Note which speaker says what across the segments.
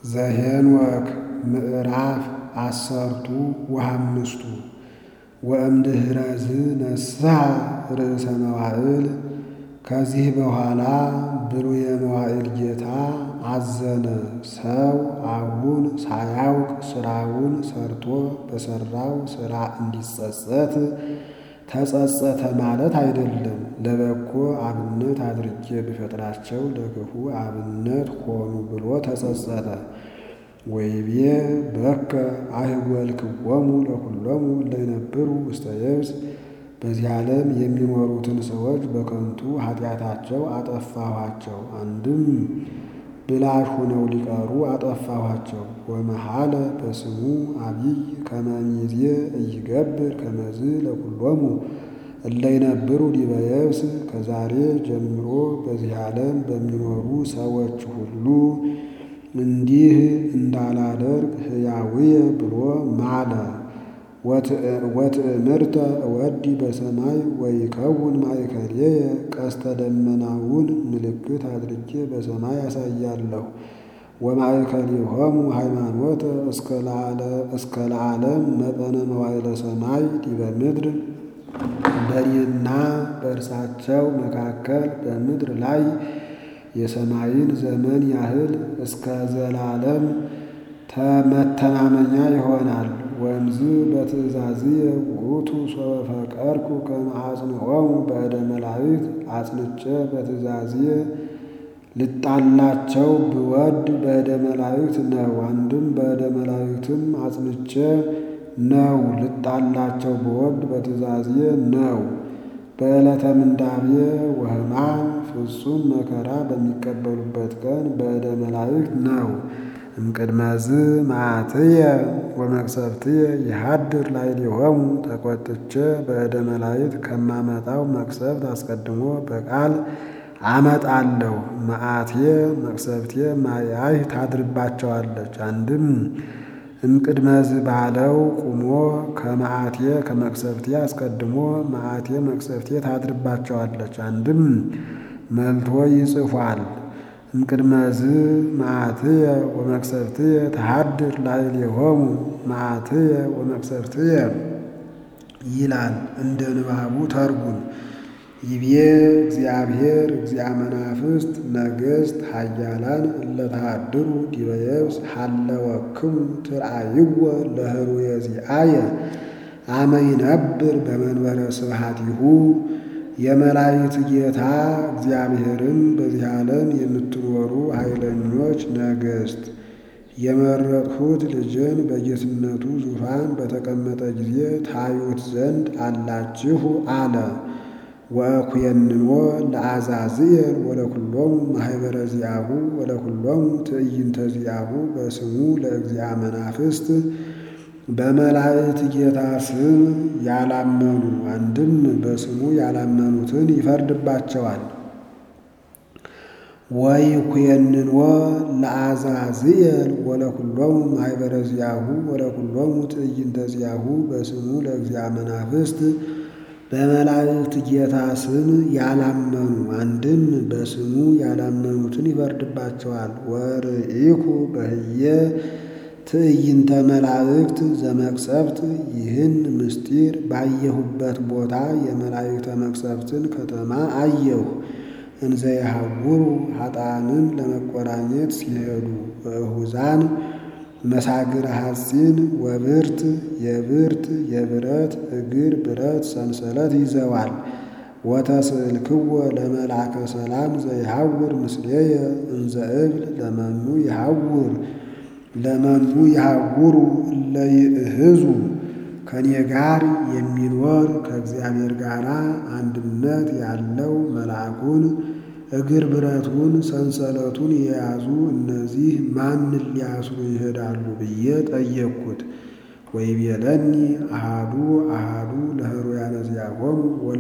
Speaker 1: ዘኄንወክ ምዕራፍ አሰርቱ ወሃምስቱ ወእምድኅረዝ ነስሐ ርእሰ መዋዕል። ከዚህ በኋላ ብሉየ መዋዕል ጌታ አዘነ። ሰው አሁን ሳያውቅ ሥራውን ሰርቶ በሠራው ሥራ እንዲጸጸት ተጸጸተ ማለት አይደለም። ለበጎ አብነት አድርጌ ብፈጥራቸው ለክፉ አብነት ሆኑ ብሎ ተጸጸተ። ወይቤ በከ አህጐልክዎሙ ለኵሎሙ እለ ይነብሩ ውስተ የብስ። በዚህ ዓለም የሚኖሩትን ሰዎች በከንቱ ኃጢአታቸው አጠፋኋቸው። አንድም ብላሽ ሆነው ሊቀሩ አጠፋኋቸው። ወመሐለ በስሙ አቢይ ከመ እምይእዜ ኢይገብር ከመዝ ለኵሎሙ እለ ይነብሩ ዲበ የብስ። ከዛሬ ጀምሮ በዚህ ዓለም በሚኖሩ ሰዎች ሁሉ እንዲህ እንዳላደርግ ሕያውየ ብሎ ማለ። ወትእምርተ እወዲ በሰማይ ወይከውን ማእከልየ ቀስተ ደመናውን ምልክት አድርጌ በሰማይ አሳያለሁ። ወማእከሊሆሙ ሃይማኖተ እስከ ለዓለም መጠነ መዋዕለ ሰማይ ዲበ ምድር። በእኔና በእርሳቸው መካከል በምድር ላይ የሰማይን ዘመን ያህል እስከ ዘላለም መተማመኛ ይሆናል። ወእምዝ በትእዛዝየ ውእቱ ሶበ ፈቀድኩ ከመ አጽንዖሙ በእደ መላእክት። አጽንቼ በትእዛዝየ ልጣላቸው ብወድ በእደ መላእክት ነው። አንድም በእደ መላእክትም አጽንቼ ነው። ልጣላቸው ብወድ በትእዛዝየ ነው። በዕለተ ምንዳቤ ወሕማም ፍጹም መከራ በሚቀበሉበት ቀን በእደ መላእክት ነው። እምቅድመዝ መዓትየ ወመቅሰፍትየ ይሃድር ላዕሌሆሙ። ተቈጥቼ በእደ መላእክት ከማመጣው መቅሰፍት አስቀድሞ በቃል አመጣለሁ። መዓትየ መቅሰፍትየ ማያይ ታድርባቸዋለች። አንድም እምቅድመዝ ባለው ቁሞ ከመዓትየ ከመቅሰፍትየ አስቀድሞ መዓትየ መቅሰፍትየ ታድርባቸዋለች። አንድም መልቶ ይጽፏል። እምቅድመዝ መዓትየ ወመቅሰፍትየ ተሃድር ላዕሌሆሙ መዓትየ ወመቅሰፍትየ ይላል እንደ ንባቡ ተርጉም። ይቤ እግዚአብሔር እግዚአ መናፍስት ነገሥት ኃያላን እለ ተሃድሩ ዲበ የብስ ሀለወክሙ ትርአይዎ ለህሩየ ዚአየ አመ ይነብር በመንበረ ስብሐቲሁ። የመላእክት ጌታ እግዚአብሔርን በዚህ ዓለም የምትኖሩ ኃይለኞች ነገሥት የመረጥሁት ልጄን በጌትነቱ ዙፋን በተቀመጠ ጊዜ ታዩት ዘንድ አላችሁ አለ። ወእኩየንኖ ለአዛዝየል ወለኵሎሙ ማኅበረ ዚአሁ ወለኵሎሙ ትዕይንተ ዚአሁ በስሙ ለእግዚአ መናፍስት። በመላእክት ጌታ ስም ያላመኑ አንድም በስሙ ያላመኑትን ይፈርድባቸዋል። ወይኩየንኖ ለአዛዝየል ወለኵሎሙ ማኅበረ ዚአሁ ወለኵሎሙ ትዕይንተ ዚአሁ በስሙ ለእግዚአ መናፍስት። በመላእክት ጌታ ስም ያላመኑ አንድም በስሙ ያላመኑትን ይፈርድባቸዋል። ወርኢኩ በህየ ትዕይንተ መላእክት ዘመቅሰፍት። ይህን ምስጢር ባየሁበት ቦታ የመላእክተ መቅሰፍትን ከተማ አየሁ። እንዘ የሐውሩ ኃጥአንን ለመቆራኘት ሲሄዱ በእሁዛን መሳግረ ሐጺን ወብርት የብርት የብረት እግር ብረት ሰንሰለት ይዘዋል። ወተስእልክዎ ለመልአከ ሰላም ዘይሐውር ምስሌየ እንዘ እብል ለመኑ ይሐውር ለመኑ ይሐውሩ እለ ይእህዙ። ከኔ ጋር የሚኖር ከእግዚአብሔር ጋር አንድነት ያለው መልአኩን እግር ብረቱን ሰንሰለቱን የያዙ እነዚህ ማንን ሊያስሩ ይሄዳሉ ብዬ ጠየቅኩት። ወይቤለኒ አሃዱ አሃዱ ለህሩያነ ዚአሆሙ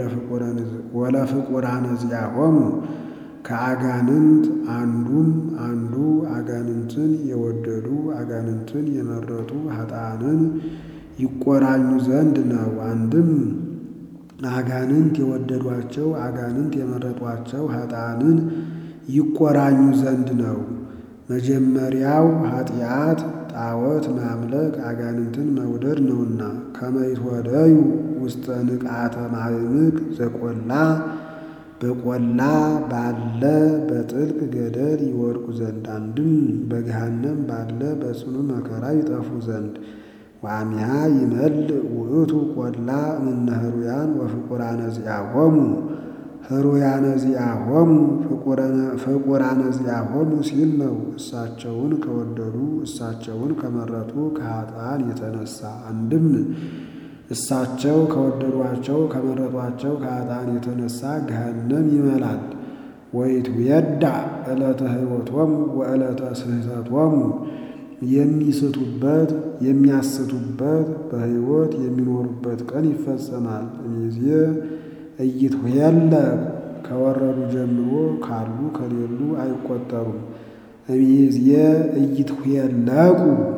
Speaker 1: ወለፍቁራነ ዚአሆሙ። ከአጋንንት አንዱም አንዱ አጋንንትን የወደዱ አጋንንትን የመረጡ ኃጥአንን ይቆራኙ ዘንድ ነው። አንድም አጋንንት የወደዷቸው አጋንንት የመረጧቸው ኃጥአንን ይቆራኙ ዘንድ ነው። መጀመሪያው ኃጢአት ጣዖት ማምለክ አጋንንትን መውደድ ነውና ከመይትወደዩ ውስተ ንቃተ ማዕምቅ ዘቆላ በቆላ ባለ በጥልቅ ገደል ይወድቁ ዘንድ አንድም በገሃነም ባለ በጽኑ መከራ ይጠፉ ዘንድ ዋሚያ ይመልእ ውእቱ ቆላ እምነ ህሩያን ወፍቁራነ ዚአሆሙ ህሩያነ ዚአሆሙ ፍቁራነ ዚአሆሙ ሲል ነው። እሳቸውን ከወደዱ እሳቸውን ከመረጡ ከኃጥአን የተነሳ አንድም እሳቸው ከወደዷቸው ከመረጧቸው ከኃጥአን የተነሳ ገሃነም ይመላል። ወይትዌዳ ዕለተ ሕይወቶሙ ወዕለተ ስሕተቶሙ የሚስቱበት የሚያስቱበት በሕይወት የሚኖሩበት ቀን ይፈጸማል። እሚዜ እይትዌለ ከወረዱ ጀምሮ ካሉ ከሌሉ አይቆጠሩም። እሚዜ እይትዌለቁ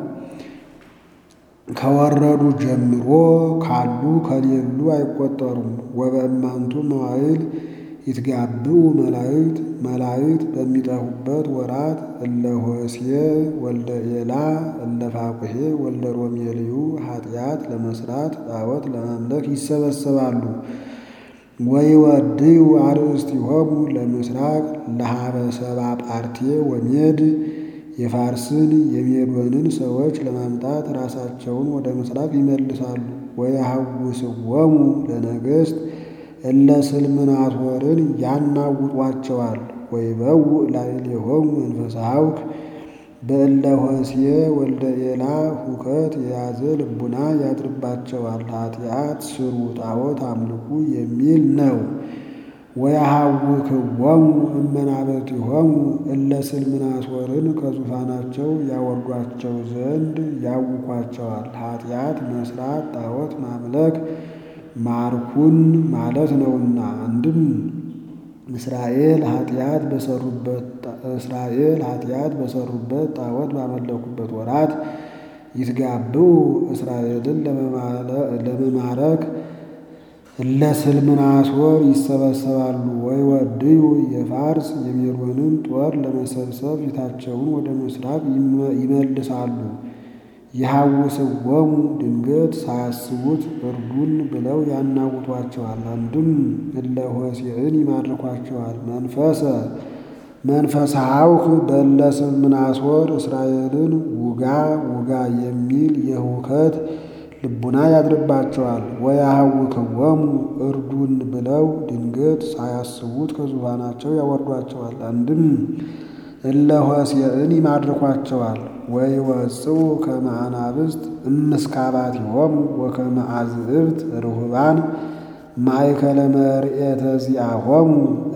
Speaker 1: ከወረዱ ጀምሮ ካሉ ከሌሉ አይቆጠሩም። ወበእማንቱ መዋዕል ይትጋብኡ መላእክት መላእክት በሚጠፉበት ወራት እለ ሆሴዕ ወልደ ኤላ እለ ፋቁሔ ወልደ ሮሜልዩ ኃጢአት ለመስራት ጣዖት ለማምለክ ይሰበሰባሉ። ወይወድዩ አርእስቲሆሙ ለምስራቅ ለሀበ ሰብአ ጳርቴ ወሜድ የፋርስን የሜዶንን ሰዎች ለማምጣት ራሳቸውን ወደ ምስራቅ ይመልሳሉ። ወየሐውስዎሙ ለነገሥት እለ ስልምናሶርን ያናውጧቸዋል። ወይበውእ ላዕሌሆሙ መንፈሰ ሐውክ በእለ ሆሴዕ ወልደ ኤላ ሁከት የያዘ ልቡና ያድርባቸዋል። ኃጢአት ስሩ ጣዖት አምልኩ የሚል ነው። ወየሐውክዎሙ እመናብርቲሆሙ እለ ስልምናሶርን ከዙፋናቸው ያወርዷቸው ዘንድ ያውኳቸዋል። ኃጢአት መስራት ጣዖት ማምለክ ማርኩን ማለት ነውና አንድም እስራኤል ኃጢአት በሰሩበት እስራኤል ኃጢአት በሰሩበት ጣዖት ባመለኩበት ወራት ይትጋብኡ እስራኤልን ለመማረክ እለ ስልምናሶር ይሰበሰባሉ። ወይወድዩ የፋርስ የሜዶንን ጦር ለመሰብሰብ ፊታቸውን ወደ ምስራቅ ይመልሳሉ። የሐውስዎሙ ድንገት ሳያስቡት እርዱን ብለው ያናውጧቸዋል። አንድም እለ ሆሴዕን ይማርኳቸዋል። መንፈሰ መንፈሰ ሐውክ በእለ ስልምናሶር እስራኤልን ውጋ ውጋ የሚል የሁከት ልቡና ያድርባቸዋል። ወየሐውክዎሙ እርዱን ብለው ድንገት ሳያስቡት ከዙፋናቸው ያወርዷቸዋል። አንድም እለ ሆሴዕን ይማርኳቸዋል። ወይወጽኡ ከመ አናብስት እምስካባቲሆሙ ወከመ አዝዕብት ርሁባን ማእከለ መርኤተ ዚአሆሙ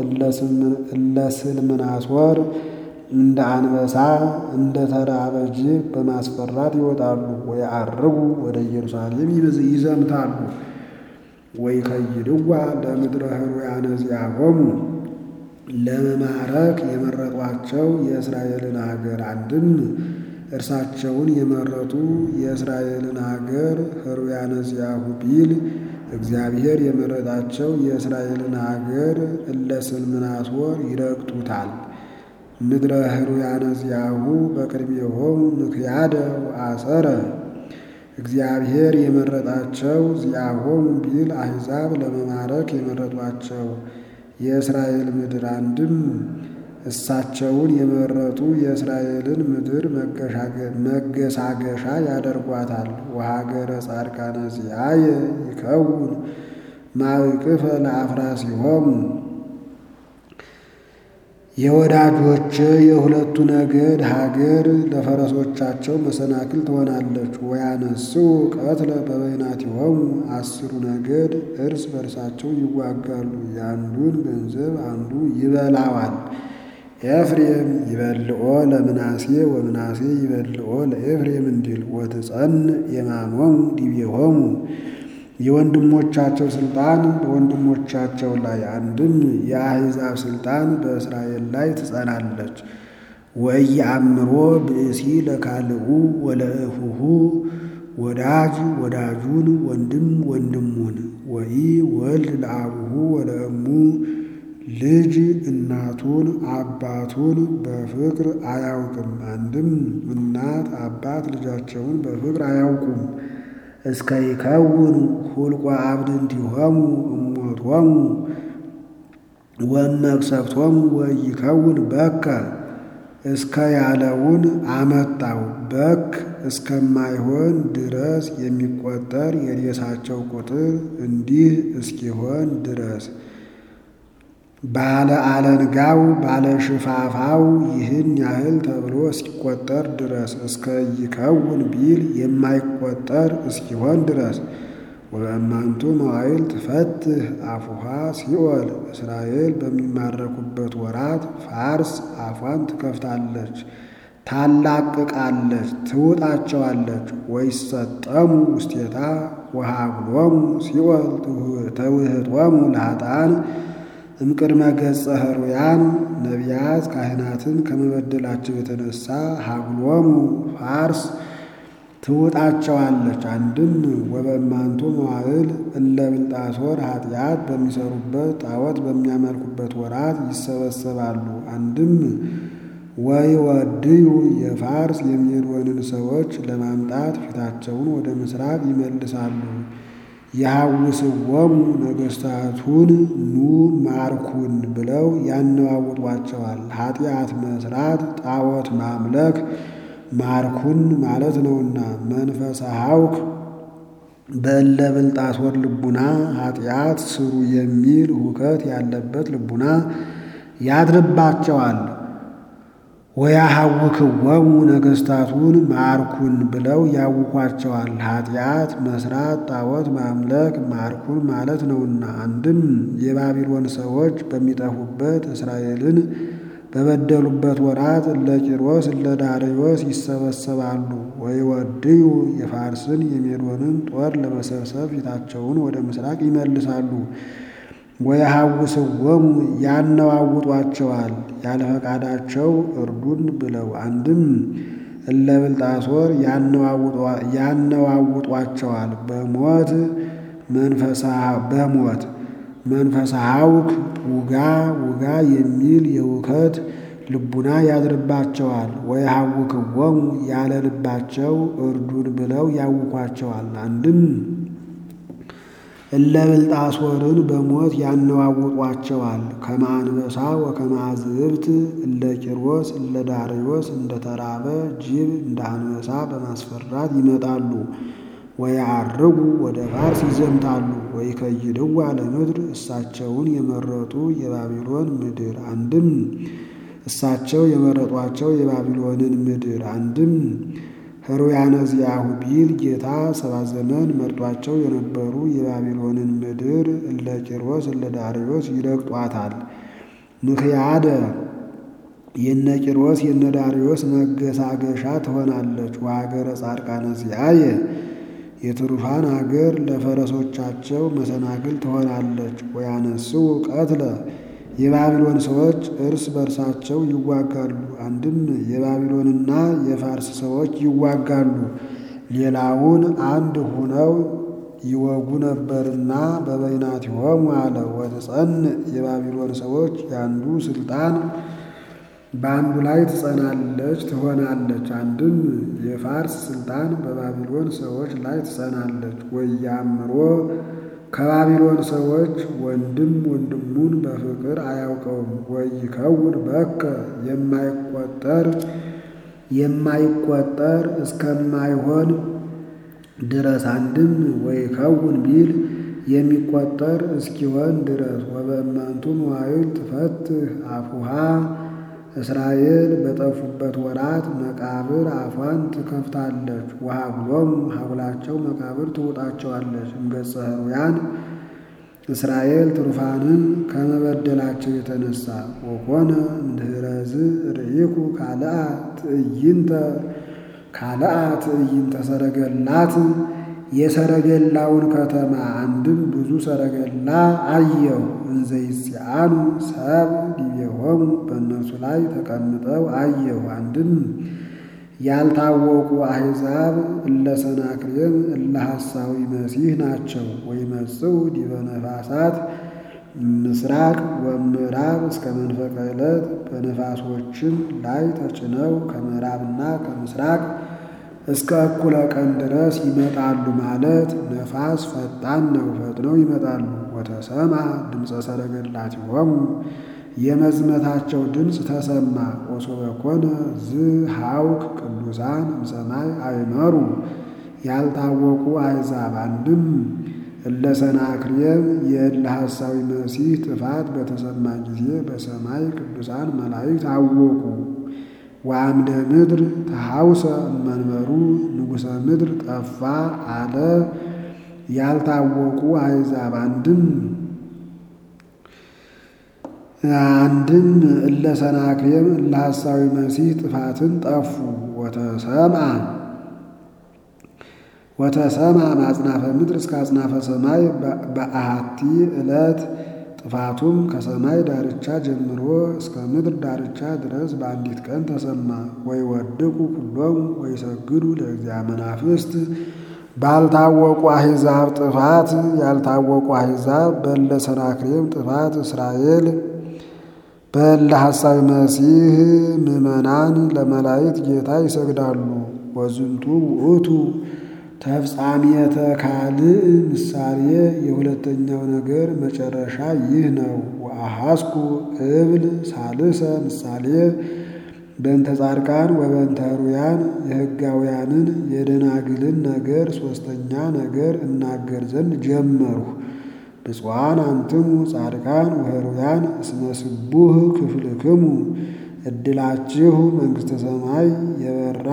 Speaker 1: እለ ስልምናሶር እንደ አንበሳ እንደ ተራበ ጅብ በማስፈራት ይወጣሉ። ወየዐርጉ ወደ ኢየሩሳሌም ይዘምታሉ። ወይከይድዋ ለምድረ ሕሩያነ ዚአሆሙ ለመማረክ የመረጧቸው የእስራኤልን አገር አንድም እርሳቸውን የመረጡ የእስራኤልን አገር ሕሩያነ ዚአሁ ቢል እግዚአብሔር የመረጣቸው የእስራኤልን አገር እለ ስልምናሶር ይረግጡታል። ምድረ ሕሩያነ ዚአሁ በቅድሜሆሙ ምክያደ ወአሰረ እግዚአብሔር የመረጣቸው ዚአሆሙ ቢል አሕዛብ ለመማረክ የመረጧቸው የእስራኤል ምድር አንድም እሳቸውን የመረጡ የእስራኤልን ምድር መገሳገሻ ያደርጓታል። ወሀገረ ጻድቃነ ዚአየ ይከውን ማእቅፈ ለአፍራሲሆሙ የወዳጆች የሁለቱ ነገድ ሀገር ለፈረሶቻቸው መሰናክል ትሆናለች። ወያነስኡ ቀትለ በበይናቲሆሙ አስሩ ነገድ እርስ በርሳቸው ይዋጋሉ። የአንዱን ገንዘብ አንዱ ይበላዋል። ኤፍሬም ይበልኦ ለምናሴ ወምናሴ ይበልኦ ለኤፍሬም እንዲል ወትጸን የማሞሙ ዲቤሆሙ የወንድሞቻቸው ስልጣን በወንድሞቻቸው ላይ አንድም የአሕዛብ ስልጣን በእስራኤል ላይ ትጸናለች። ወኢየአምሮ ብእሲ ለካልኡ ወለእፉሁ ወዳጅ ወዳጁን ወንድም ወንድሙን ወኢ ወልድ ለአቡሁ ወለእሙ ልጅ እናቱን አባቱን በፍቅር አያውቅም። አንድም እናት አባት ልጃቸውን በፍቅር አያውቁም። እስከ ይከውን ሁልቆ አብድንቲሆሙ እሞቶሙ ወመቅሰፍቶሙ ወይከውን በከ እስከ ያለውን አመጣው። በክ እስከማይሆን ድረስ የሚቆጠር የሬሳቸው ቁጥር እንዲህ እስኪሆን ድረስ ባለ አለንጋው ባለ ሽፋፋው ይህን ያህል ተብሎ እስኪቆጠር ድረስ እስከ ይከውን ቢል የማይቆጠር እስኪሆን ድረስ ወበእማንቱ መዋዕል ትፈትህ አፉሃ ሲኦል እስራኤል በሚማረኩበት ወራት ፋርስ አፏን ትከፍታለች፣ ታላቅቃለች፣ ትውጣቸዋለች። ወይሰጠሙ ውስቴታ ወሃብሎሙ ሲኦል ተውህጦሙ ለኃጥአን እምቅድመ ገጸ ኅሩያን ነቢያት ካህናትን ከመበደላቸው የተነሳ ሀብሎሙ ፋርስ ትውጣቸዋለች። አንድም ወበእማንቱ መዋዕል እለ ብልጣሶር ኃጢአት በሚሰሩበት ጣዖት በሚያመልኩበት ወራት ይሰበሰባሉ። አንድም ወይ ወድዩ የፋርስ የሚሄድወንን ሰዎች ለማምጣት ፊታቸውን ወደ ምስራቅ ይመልሳሉ። የሐውስወሙ ነገሥታቱን ኑ ማርኩን ብለው ያነዋውጧቸዋል። ኃጢአት መስራት ጣዖት ማምለክ ማርኩን ማለት ነውና መንፈሰ ሐውክ በእለ ብልጣሶር ልቡና ኃጢአት ስሩ የሚል ሁከት ያለበት ልቡና ያድርባቸዋል። ወያሐውክወሙ ነገሥታቱን ማርኩን ብለው ያውኳቸዋል። ኃጢአት መስራት ጣዖት ማምለክ ማርኩን ማለት ነውና አንድም የባቢሎን ሰዎች በሚጠፉበት እስራኤልን በበደሉበት ወራት እለ ቂሮስ እለ ዳርዮስ ይሰበሰባሉ። ወይወድዩ የፋርስን የሜዶንን ጦር ለመሰብሰብ ፊታቸውን ወደ ምስራቅ ይመልሳሉ። ወየሐውስወሙ ያነዋውጧቸዋል ያለ ፈቃዳቸው እርዱን ብለው አንድም እለ ብልጣሶር ያነዋውጧቸዋል በሞት በሞት መንፈሰ ሐውክ ውጋ ውጋ የሚል የውከት ልቡና ያድርባቸዋል። ወየሐውክወሙ ያለ ልባቸው እርዱን ብለው ያውኳቸዋል። አንድም እለ ብልጣሶርን በሞት ያነዋውጧቸዋል። ከመ አንበሳ ወከመ አዝዕብት እለ ቂሮስ እለ ዳርዮስ እንደ ተራበ ጅብ እንደ አንበሳ በማስፈራት ይመጣሉ። ወያዐርጉ ወደ ፋርስ ይዘምታሉ። ወይከይድዋ ለምድር እሳቸውን የመረጡ የባቢሎን ምድር አንድም እሳቸው የመረጧቸው የባቢሎንን ምድር አንድም ሕሩያነ ዚአሁ ቢል ጌታ ሰባት ዘመን መርጧቸው የነበሩ የባቢሎንን ምድር እለ ቂሮስ እለ ዳርዮስ ይረግጧታል። ምክያደ የነ ቂሮስ የነ ዳርዮስ መገሳገሻ ትሆናለች። ወሀገረ ጻድቃነ ዚአየ የትሩፋን አገር ለፈረሶቻቸው መሰናክል ትሆናለች። ወያነስው ቀትለ የባቢሎን ሰዎች እርስ በርሳቸው ይዋጋሉ። አንድም የባቢሎንና የፋርስ ሰዎች ይዋጋሉ። ሌላውን አንድ ሁነው ይወጉ ነበርና በበይናቲሆሙ አለ። ወትጸንዕ የባቢሎን ሰዎች የአንዱ ስልጣን በአንዱ ላይ ትጸናለች ትሆናለች። አንድም የፋርስ ስልጣን በባቢሎን ሰዎች ላይ ትጸናለች። ወያምሮ ከባቢሎን ሰዎች ወንድም ወንድሙን በፍቅር አያውቀውም። ወይከውን በከ የማይቆጠር የማይቆጠር እስከማይሆን ድረስ አንድም ወይከውን ቢል የሚቆጠር እስኪሆን ድረስ ወበእማንቱ መዋዕል ትፈትህ አፉሃ እስራኤል በጠፉበት ወራት መቃብር አፏን ትከፍታለች። ወሀብሎሙ ሀብላቸው መቃብር ትውጣቸዋለች። እምገጸ ሕሩያን እስራኤል ትሩፋንን ከመበደላቸው የተነሳ ወኮነ እምድኅረዝ ርኢኩ ካልአ ትዕይንተ ካልአ ትዕይንተ ሰረገላት የሰረገላውን ከተማ አንድም ብዙ ሰረገላ አየሁ። እንዘ ይጽአኑ ሰብ ዲቤሆሙ በእነሱ ላይ ተቀምጠው አየሁ። አንድም ያልታወቁ አሕዛብ እለ ሰናክሬም እለ ሐሳዊ መሲህ ናቸው። ወይመጽኡ ዲበ ነፋሳት ምስራቅ ወምዕራብ እስከ መንፈቀ ዕለት በነፋሶችም ላይ ተጭነው ከምዕራብና ከምስራቅ እስከ እኩለ ቀን ድረስ ይመጣሉ ማለት ነፋስ ፈጣን ነው፣ ፈጥነው ይመጣሉ። ወተሰማ ድምፀ ሰረገላቲሆሙ የመዝመታቸው ድምፅ ተሰማ። ወሶበ ኮነ ዝሃውክ ቅዱሳን እምሰማይ አይመሩ ያልታወቁ አሕዛብ አንድም እለ ሰናክሬም የእለ ሐሳዊ መሲህ ጥፋት በተሰማ ጊዜ በሰማይ ቅዱሳን መላእክት አወቁ። ወአምደ ምድር ተሐውሰ እመንበሩ ንጉሠ ምድር ጠፋ አለ። ያልታወቁ አሕዛብ አንድም አንድም እለ ሰናክሬም እለ ሐሳዊ መሲህ ጥፋትን ጠፉ። ወተሰምዐ ወተሰምዐ ማጽናፈ ምድር እስከ አጽናፈ ሰማይ በአሐቲ ዕለት ጥፋቱም ከሰማይ ዳርቻ ጀምሮ እስከ ምድር ዳርቻ ድረስ በአንዲት ቀን ተሰማ። ወይ ወድቁ ኩሎሙ ወይ ሰግዱ ለእግዚአ መናፍስት ባልታወቁ አሕዛብ ጥፋት ያልታወቁ አሕዛብ በእለ ሰናክሬም ጥፋት እስራኤል በእለ ሐሳዊ መሲህ ምዕመናን ለመላእክት ጌታ ይሰግዳሉ። ወዝንቱ ውእቱ ተፍጻሜተ ካልእ ምሳሌ የሁለተኛው ነገር መጨረሻ ይህ ነው። ወአሐስኩ እብል ሳልሰ ምሳሌ በእንተ ጻድቃን ወበእንተ ኅሩያን የሕጋውያንን የደናግልን ነገር ሦስተኛ ነገር እናገር ዘንድ ጀመርሁ። ብፁዓን አንትሙ ጻድቃን ወኅሩያን እስመ ስቡህ ክፍልክሙ ዕድላችሁ መንግሥተ ሰማይ የበራ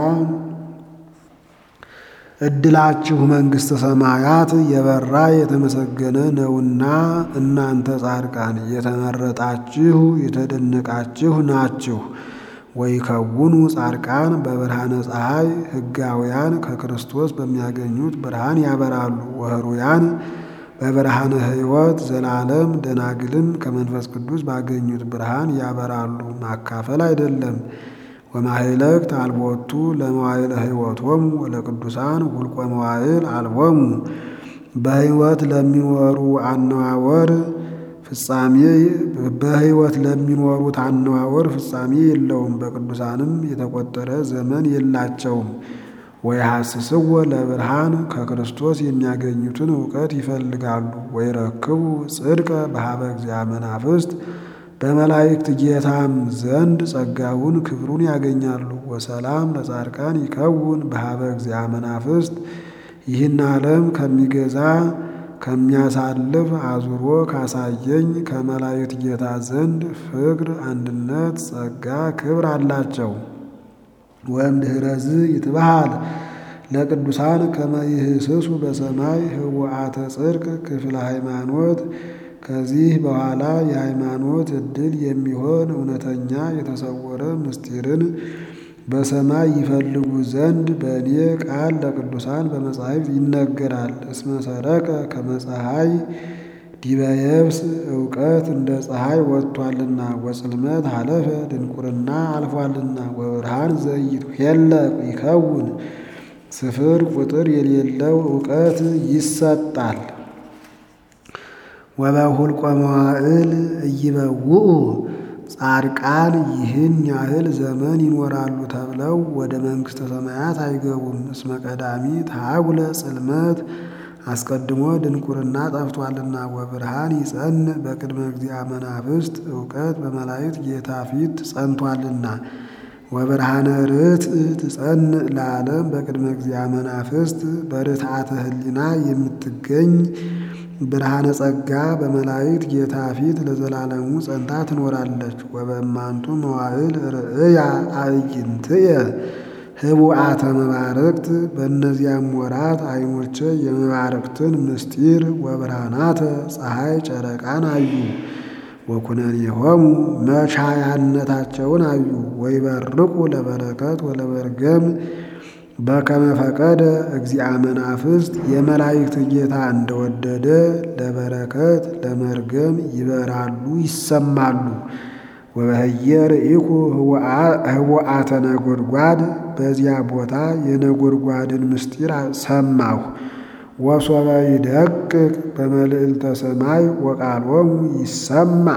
Speaker 1: ዕድላችሁ መንግሥተ ሰማያት የበራ የተመሰገነ ነውና እናንተ ጻድቃን የተመረጣችሁ የተደነቃችሁ ናችሁ። ወይከውኑ ጻድቃን በብርሃነ ፀሐይ ሕጋውያን ከክርስቶስ በሚያገኙት ብርሃን ያበራሉ። ወኅሩያን በብርሃነ ሕይወት ዘላለም ደናግልም ከመንፈስ ቅዱስ ባገኙት ብርሃን ያበራሉ። ማካፈል አይደለም። ወማሕለቅት አልቦቱ ለመዋዕለ ሕይወቶሙ ወለቅዱሳን ሁልቆ መዋዕል አልቦሙ በሕይወት ለሚኖሩ አነዋወር ፍጻሜ በሕይወት ለሚኖሩት አነዋወር ፍጻሜ የለውም። በቅዱሳንም የተቆጠረ ዘመን የላቸውም። ወይሐስስዎ ለብርሃን ከክርስቶስ የሚያገኙትን እውቀት ይፈልጋሉ። ወይረክቡ ጽድቀ በሀበ እግዚአ መናፍስት በመላእክት ጌታም ዘንድ ጸጋውን ክብሩን ያገኛሉ። ወሰላም ለጻድቃን ይከውን በሀበ እግዚአ መናፍስት ይህን ዓለም ከሚገዛ ከሚያሳልፍ አዙሮ ካሳየኝ ከመላእክት ጌታ ዘንድ ፍቅር፣ አንድነት፣ ጸጋ፣ ክብር አላቸው። ወእምድኅረዝ ይትበሃል ለቅዱሳን ከመ ይህስሱ በሰማይ ህወአተ ጽድቅ ክፍለ ሃይማኖት ከዚህ በኋላ የሃይማኖት ዕድል የሚሆን እውነተኛ የተሰወረ ምስጢርን በሰማይ ይፈልጉ ዘንድ በእኔ ቃል ለቅዱሳን በመጻሕፍት ይነገራል። እስመ ሰረቀ ከመ ፀሐይ ዲበ የብስ እውቀት እንደ ፀሐይ ወጥቷልና፣ ወጽልመት ሀለፈ ድንቁርና አልፏልና፣ ወብርሃን ዘይትኄለቅ ይከውን ስፍር ቁጥር የሌለው እውቀት ይሰጣል። ወበሁልቆ መዋዕል እይበውኡ ጻድቃን ይህን ያህል ዘመን ይኖራሉ ተብለው ወደ መንግሥተ ሰማያት አይገቡም። እስመ ቀዳሚ ታጉለ ጽልመት አስቀድሞ ድንቁርና ጠፍቷልና፣ ወብርሃን ይጸንዕ በቅድመ እግዚአ መናፍስት እውቀት በመላእክት ጌታ ፊት ጸንቷልና፣ ወብርሃነ ርትዕ ትጸንዕ ለዓለም በቅድመ እግዚአ መናፍስት በርትዓተ ሕሊና የምትገኝ ብርሃነ ጸጋ በመላእክት ጌታ ፊት ለዘላለሙ ጸንታ ትኖራለች። ወበእማንቱ መዋዕል ርእያ አዕይንትየ ህቡአተ መባርቅት በእነዚያም ወራት ዓይኖቼ የመባርቅትን ምስጢር ወብርሃናተ ፀሐይ ጨረቃን አዩ። ወኩነኔሆሙ መቻያነታቸውን አዩ። ወይበርቁ ለበረከት ወለመርገም በከመ ፈቀደ እግዚአ መናፍስት የመላእክት ጌታ እንደወደደ ለበረከት ለመርገም ይበራሉ ይሰማሉ። ወበህየ ርኢኩ ህቡአተ ነጎድጓድ በዚያ ቦታ የነጎድጓድን ምስጢር ሰማሁ። ወሶበ ይደቅቅ በመልዕልተ ሰማይ ወቃሎሙ ይሰማ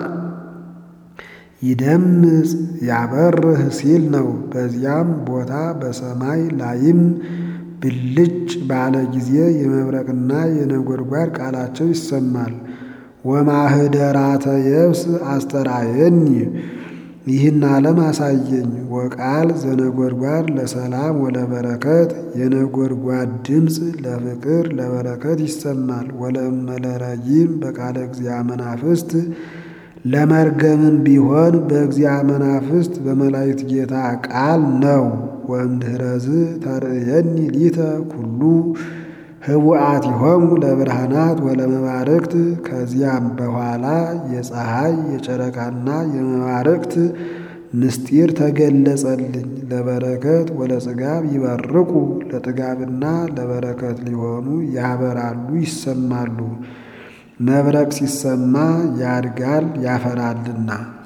Speaker 1: ይደምጽ ያበርህ ሲል ነው። በዚያም ቦታ በሰማይ ላይም ብልጭ ባለ ጊዜ የመብረቅና የነጎድጓድ ቃላቸው ይሰማል። ወማህደራተ የብስ አስተራየኒ ይህን ዓለም አሳየኝ። ወቃል ዘነጎድጓድ ለሰላም ወለበረከት የነጎድጓድ ድምፅ ለፍቅር ለበረከት ይሰማል። ወለእመለረይም በቃለ እግዚአ መናፍስት ለመርገምም ቢሆን በእግዚአ መናፍስት በመላእክት ጌታ ቃል ነው። ወእምድኅረዝ ተርእየኒ ሊተ ኩሉ ህቡአቲሆሙ ለብርሃናት ወለመባርክት ከዚያም በኋላ የፀሐይ የጨረቃና የመባርክት ምስጢር ተገለጸልኝ። ለበረከት ወለጽጋብ ይበርቁ ለጥጋብና ለበረከት ሊሆኑ ያበራሉ ይሰማሉ። መብረቅ ሲሰማ ያድጋል ያፈራልና